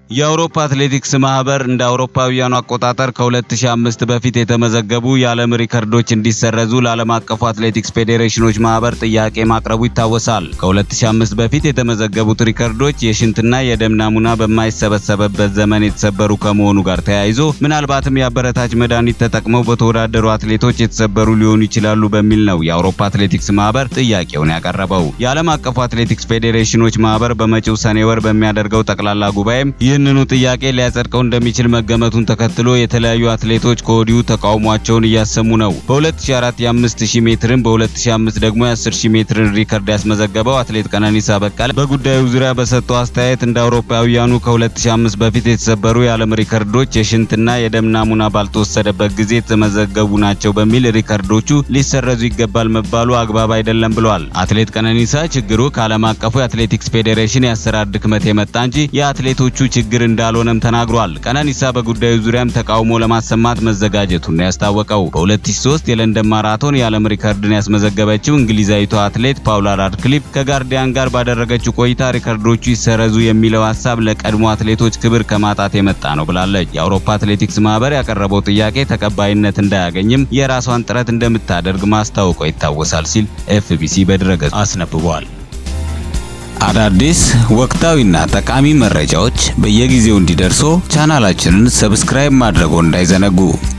የአውሮፓ አትሌቲክስ ማህበር እንደ አውሮፓውያኑ አቆጣጠር ከ2005 በፊት የተመዘገቡ የዓለም ሪከርዶች እንዲሰረዙ ለዓለም አቀፉ አትሌቲክስ ፌዴሬሽኖች ማህበር ጥያቄ ማቅረቡ ይታወሳል። ከ2005 በፊት የተመዘገቡት ሪከርዶች የሽንትና የደም ናሙና በማይሰበሰብበት ዘመን የተሰበሩ ከመሆኑ ጋር ተያይዞ ምናልባትም የአበረታች መድኃኒት ተጠቅመው በተወዳደሩ አትሌቶች የተሰበሩ ሊሆኑ ይችላሉ በሚል ነው የአውሮፓ አትሌቲክስ ማህበር ጥያቄውን ያቀረበው። የዓለም አቀፉ አትሌቲክስ ፌዴሬሽኖች ማህበር በመጪው ሰኔ ወር በሚያደርገው ጠቅላላ ጉባኤም ይህንኑ ጥያቄ ሊያጸድቀው እንደሚችል መገመቱን ተከትሎ የተለያዩ አትሌቶች ከወዲሁ ተቃውሟቸውን እያሰሙ ነው። በ2004 የ5000 ሜትርን በ2005 ደግሞ የ10000 ሜትርን ሪከርድ ያስመዘገበው አትሌት ቀነኒሳ በቀለ በጉዳዩ ዙሪያ በሰጠው አስተያየት እንደ አውሮፓውያኑ ከ2005 በፊት የተሰበሩ የዓለም ሪከርዶች የሽንትና የደም ናሙና ባልተወሰደበት ጊዜ የተመዘገቡ ናቸው በሚል ሪከርዶቹ ሊሰረዙ ይገባል መባሉ አግባብ አይደለም ብሏል። አትሌት ቀነኒሳ ችግሩ ከዓለም አቀፉ የአትሌቲክስ ፌዴሬሽን የአሰራር ድክመት የመጣ እንጂ የአትሌቶቹ ችግር እንዳልሆነም ተናግሯል። ቀነኒሳ በጉዳዩ ዙሪያም ተቃውሞ ለማሰማት መዘጋጀቱን ያስታወቀው በ2003 የለንደን ማራቶን የዓለም ሪከርድን ያስመዘገበችው እንግሊዛዊቷ አትሌት ፓውላ ራድክሊፍ ከጋርዲያን ጋር ባደረገችው ቆይታ ሪከርዶቹ ይሰረዙ የሚለው ሀሳብ ለቀድሞ አትሌቶች ክብር ከማጣት የመጣ ነው ብላለች። የአውሮፓ አትሌቲክስ ማህበር ያቀረበው ጥያቄ ተቀባይነት እንዳያገኝም የራሷን ጥረት እንደምታደርግ ማስታወቋ ይታወሳል ሲል ኤፍቢሲ በድረገጹ አስነብቧል። አዳዲስ ወቅታዊና ጠቃሚ መረጃዎች በየጊዜው እንዲደርሶ ቻናላችንን ሰብስክራይብ ማድረጎ እንዳይዘነጉ